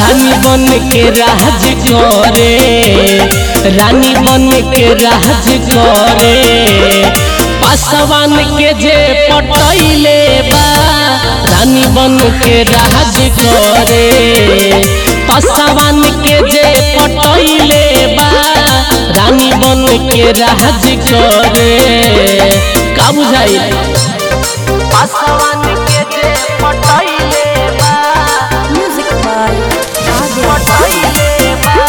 रानी बन के राज करे रानी बन के राज करे पासवान के जे पटैले बा रानी बन के राज करे पासवान के जे पटैले बा रानी बन के राज करे का बुझाई पासवान के जे पटैले बा Music by Adya पटैले बा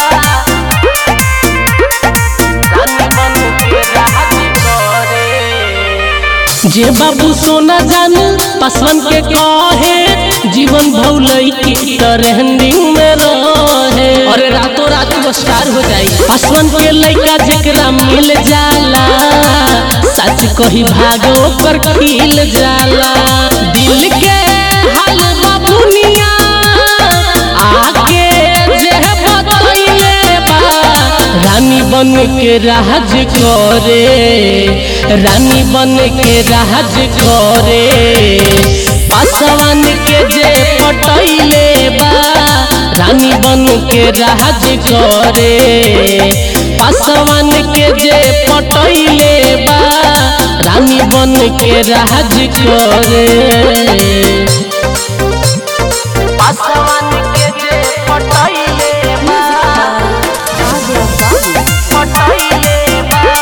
रानी बन के राज करे जे बाबू सोना जान पासवान के कहे जीवन भौलई की ट्रेंडिंग में रहे अरे रातों रात वो स्टार हो जाई पासवान के लइका जेकरा मिल जाला सच कही भागो पर खिल जाला दिल के हाल बाबुनिया आके जे बतैले बा रानी बन के राज करे रानी बन के राज करे पासवान के जे पटैले बा रानी बन के राज करे पासवान के जे पटैले बा रानी बन के राज करे पासवान के जे पटैले बा Adya Babu पटैले बा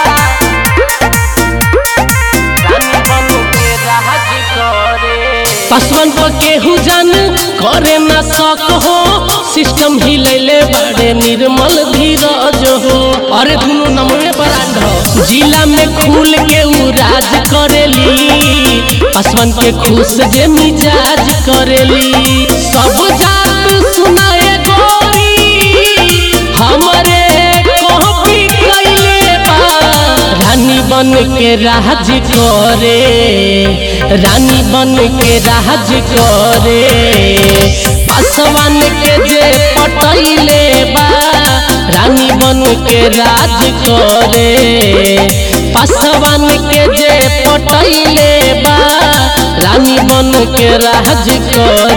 रानी बन के राज करे पासवान पर केहू जान करे ना सक हो सिस्टम हिलैले बड़े निर्मल धीरज हो अरे दुनो नमवे ब्रांड हो जिला में खुल के उ राज करेली पासवान के खुश जे मिजाज करेली सब जात सुनाए गोरी हमरे कॉपी कैले बा रानी बन के राज करे रानी बन के राज करे पासवान के जे पटैले बा रानी बन के राज करे पासवान के जे पटैले बा रानी बन के राज करे